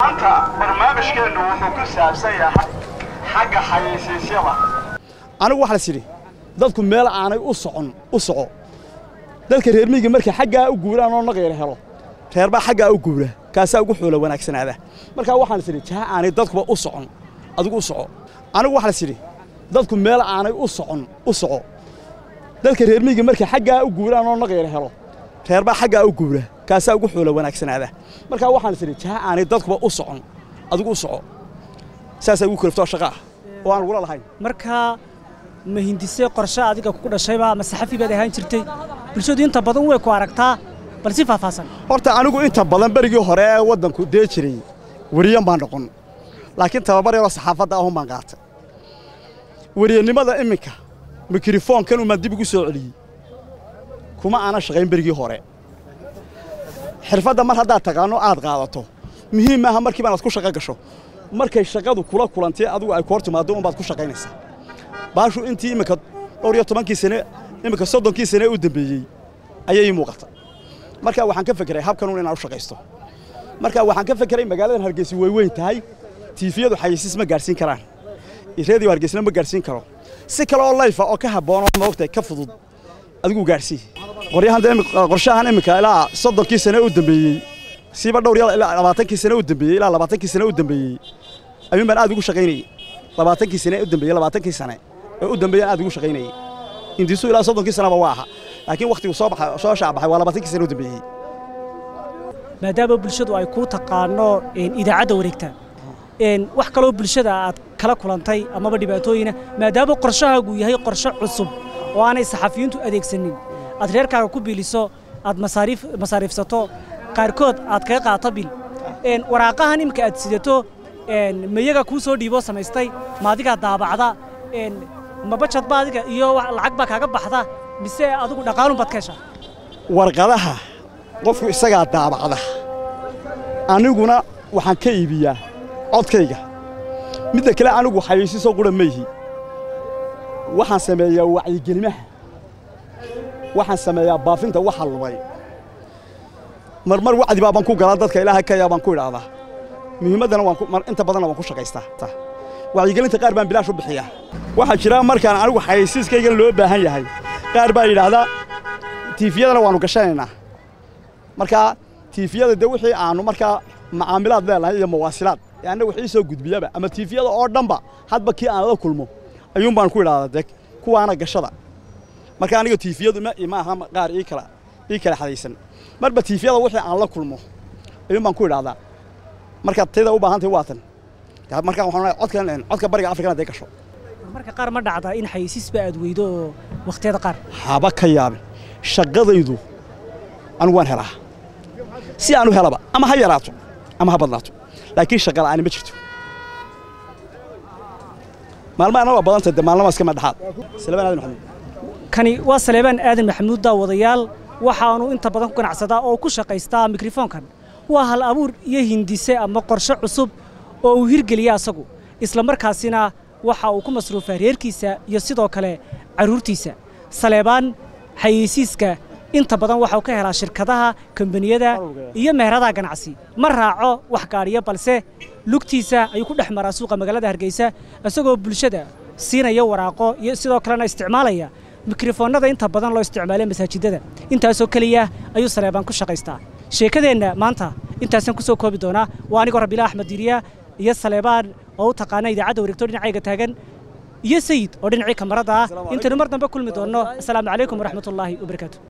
maanta barnaamijkeennu wuxuu ku saabsan yahay xagga xayeysiisyada anigu waxaa las yidhi dadku meel aanay u socon u soco dadka reer miyiga markay xaggaa u guuraan oo naqyara helo reerbaa xaggaa u guura kaasaa ugu xoola wanaagsanaada markaa waxaan is idhi jaha aanay dadkuba u socon adigu u soco anigu waxaa las yidhi dadku meel aanay u socon u soco dadka reer miyiga markay xaggaa u guuraan oo naqyara helo reerbaa xaggaa u guura kaasaa ugu xoola wanaagsanaada markaa waxaan is idhi jaha aanay dadkuba u socon adigu u soco saasaa ugu kalaftoo shaqa ah oo aan lagula lahayn markaa ma hindise qorshe adiga ku dhashayba ma saxafi baad ahaan jirtay bulshadu inta badan way ku aragtaa bal si faahfaahsan horta anigu inta badan berigii hore ee waddanku dee jiray weriyan baan noqon laakiin tababar yaroo saxaafadda ahun baan qaatay weriyannimada iminka mikrofoonkan umaan dib igu soo celiyey kuma aanan shaqayn berigii hore xirfadda mar haddaad taqaanno aad qaadato muhiim maaha markiiba inaad ku shaqo gasho markay shaqadu kula kulantay adigu ay ku hor timaaddo unbaad ku shaqaynaysaa baashu intii iminka dhowr iyo tobankii sane iminka soddonkii sane u dambeeyey ayay ii muuqata marka waxaan ka fekeray habkanuun inaan u shaqaysto marka waxaan ka fekeray magaaladan hargeysa way weyn tahay tiifiyadu xayeysiis ma gaadhsiin karaan reediyo hargeysna ma gaadhsiin karo si kale oo layfa oo ka habboon oo moogtay ka fudud adigu gaadhsii qoryahan qorshahan iminka ilaa soddonkii sane u dambeeyey siiba dhowr iyo ilaa labaatankii sane u dambeeyey ilaa labaatankii sane u dambeeyey ayuun baan aad ugu shaqaynayey labaatankii sane u dambeeyey labaatankii sane ee u dambeeyey aad ugu shaqaynayey indiisu ilaa soddonkii sanaba waa aha laakiin wakhtigu soo baxay soo shaabaxay waa labaatankii sane u dambeeyey maadaama bulshadu ay kuu taqaano idaacadda wareegta wax kaloo bulshada aad kala kulantay amaba dhibaatooyina maadaama qorshahaagu yahay qorshe cusub oo aanay saxafiyiintu adeegsanin aad reerkaaga ku biiliso aad masaariifsato qaarkood aad kaga qaato bil waraaqahan imika aad sidato mayaga kuu soo dhiiboo samaystay ma adigaa daabacda ma bajadba adiga iyo lacag baa kaaga baxda mise adigu dhaqaalun baad ka heshaa warqadaha qofku isagaa daabacda aniguna waxaan ka iibiyaa codkayga midda kale anigu xayeysiisoo qura ma yihi waxaan sameeyaa wacyigelimaha waxaan sameeyaa baafinta waxa lumay marmar wacdi baa baan ku galaa dadka ilaahay ka yaa baan ku idhaahdaa muhiimaddana waan inta badanna waan ku shaqaystaa wacyigelinta qaar baan bilaash u bixiyaa waxaa jira markaan anigu xayeysiiskaygan loo baahan yahay qaar baa yidhaahdaa tiifiyadana waannu gashanaynaa markaa tiifiyada dee wixii aannu markaa macaamilaad leenahay iyo mawaasilaad ee annaga wixii soo gudbiyaba ama tiifiyada oo dhanba hadba kii aan la kulmo ayuun baan ku idhaahdaa deg kuwaana gashada marka aniga tiifiyadu ma aha qaar ii kala ii kala xadaysan marba tiifiyada wixii aan la kulmo ayuun baan ku idhaahdaa markaad tayda u baahan tahay waa tan markaa waxaan codkan codka bariga afrikana dee gasho marka qaar ma dhacdaa in xayeysiisba aad weydo oo wakhtiyada qaar haba ka yaabin shaqadaydu anigu waan helaa si aan u helaba ama ha yaraato ama ha badnaato laakiin shaqa la'aani ma jirto maalmahana waa badanta de maalmaha iska madhaxaad salebaan aadan maxamuud kani waa saleebaan aadan maxamuud daawadayaal waxaanu inta badan ku ganacsadaa oo ku shaqaystaa mikrofoonkan waa hal abuur iyo hindise ama qorshe cusub oo uu hirgeliya asagu isla markaasina waxa uu ku masruufaa reerkiisa iyo sidoo kale carruurtiisa saleebaan xayeysiiska inta badan waxau ka helaa shirkadaha kombaniyada iyo meheradaha ganacsi ma raaco wax gaadhiyo balse lugtiisa ayuu ku dhex maraa suuqa magaalada hargeysa isagoo bulshada siinaya waraaqo iyo sidoo kalena isticmaalaya mikrofoonnada inta badan loo isticmaalay masaajidada intaasoo keliya ayuu saleebaan ku shaqaystaa sheekadeenna maanta intaasaan ku soo koobi doonaa waa anigoo rabiila axmed diiriya iyo saleebaan oo u taqaana idaacadda wareegto dhinacayga taagan iyo sayid oo dhinacii kamarada ah intaynu mar dambe kulmi doonno asalaamu calaykum waraxmatullaahi wabarakaatu